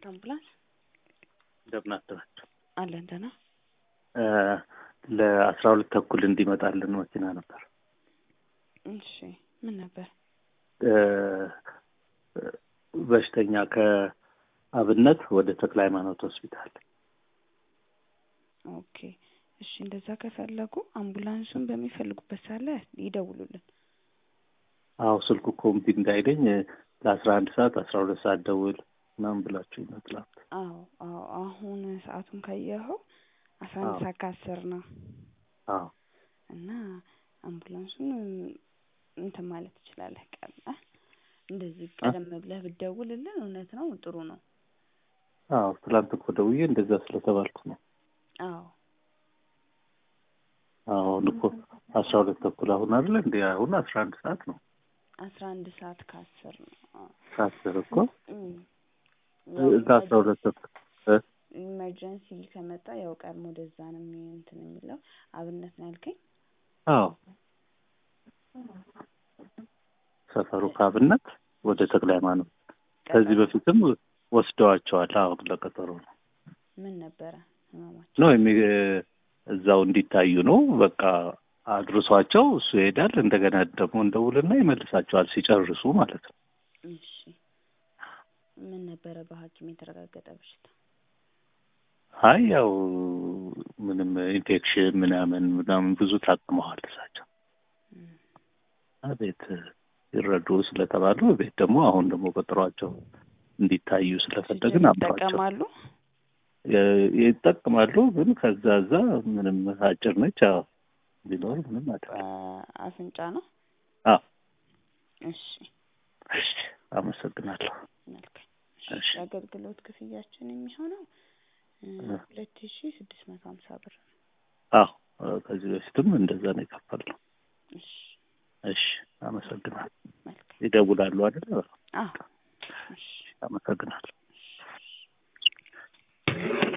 አምቡላንስ እንደምን አደራችሁ? አለን ደህና። ለአስራ ሁለት ተኩል እንዲመጣልን መኪና ነበር። እሺ ምን ነበር? በሽተኛ ከአብነት ወደ ተክለ ሃይማኖት ሆስፒታል። ኦኬ እሺ፣ እንደዛ ከፈለጉ አምቡላንሱን በሚፈልጉበት ሰዓት ላይ ይደውሉልን። አዎ ስልኩ እኮ እምቢ እንዳይለኝ ለአስራ አንድ ሰዓት አስራ ሁለት ሰዓት ደውል ምናምን ብላችሁ ይመስላል። አዎ አዎ፣ አሁን ሰዓቱን ካየኸው አስራ አንድ አዎ። ሰዓት ከአስር ነው አዎ እና አምቡላንሱን እንትን ማለት ትችላለህ። ቀላ እንደዚህ ቀደም ብለህ ብትደውልልን እውነት ነው ጥሩ ነው። አዎ ትላንት እኮ ደውዬ እንደዛ ስለተባልኩ ነው። አዎ አሁን እኮ አስራ ሁለት ተኩል አሁን አይደለ እንዲ አሁን አስራ አንድ ሰዓት ነው። አስራ አንድ ሰዓት ከአስር ነው። አዎ። ከአስር እኮ እም። እዛ አስራ ሁለት ተኩል እ? ኢመርጀንሲ ከመጣ ያው ቀድሞ ወደዛ ነው የሚ- እንትን የሚለው አብነት ነው ያልከኝ። አዎ ሰፈሩ ከአብነት ወደ ተክለ ሃይማኖት ከዚህ በፊትም ወስደዋቸዋል። አሁን ለቀጠሮ ነው ምን ነበረ ህመማቸው? ነው የሚ እዛው እንዲታዩ ነው። በቃ አድርሷቸው እሱ ይሄዳል። እንደገና ደግሞ እንደውልና ይመልሳቸዋል ሲጨርሱ ማለት ነው። እሺ ምን ነበረ በሐኪም የተረጋገጠ በሽታ? አይ ያው ምንም ኢንፌክሽን ምናምን ምናምን ብዙ ታቅመዋል እሳቸው እም። ቤት ይረዱ ስለተባሉ ቤት ደግሞ አሁን ደግሞ ቀጥሯቸው እንዲታዩ ስለፈለግን አብሯቸው ይጠቀማሉ። የ- ይጠቅማሉ። ግን ከዛ እዛ ምንም አጭር ነች። አዎ ቢኖር ምንም አይደለም። አፍንጫ ነው። አዎ እሺ እሺ፣ አመሰግናለሁ። መልካም። እሺ እሺ። የአገልግሎት ክፍያችን የሚሆነው እ እ። ሁለት ሺ ስድስት መቶ ሀምሳ ብር ነው። አዎ ከዚህ በፊትም እንደዛ ነው የከፈልነው። እሺ እሺ፣ አመሰግናለሁ። መልካም። ይደውላሉ አይደል? አዎ